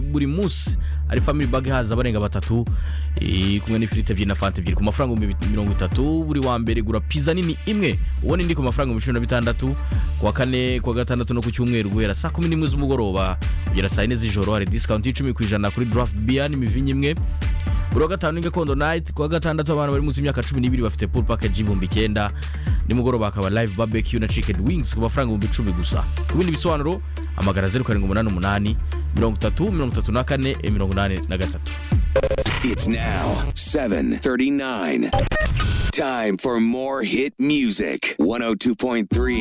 buri munsi ari family bag haza abarenga batatu eh, kumwe n'ifiriti ebyiri na fanta ebyiri ku mafaranga ibihumbi mirongo itatu buri wa mbere gura pizza nini imwe ubona indi ku mafaranga ibihumbi cumi na bitandatu ku wa kane ku wa gatandatu no ku cyumweru guhera saa kumi n'imwe z'umugoroba kugera saa yine z'ijoro hari disikawunti y'icumi ku ijana kuri draft beer n'imivinyo imwe buri wa gatanu ni gakondo night ku wa gatandatu abana bari munsi y'imyaka cumi n'ibiri bafite pool package y'ibihumbi icyenda nimugoroba hakaba live barbecue na chicken wings ku mafaranga ibihumbi icumi gusa ku bindi bisobanuro amagara zeru karindwi umunani umunani mirongo itatu mirongo itatu na kane eh, mirongo inani na gatatu It's now 7:39. Time for more hit music. 102.3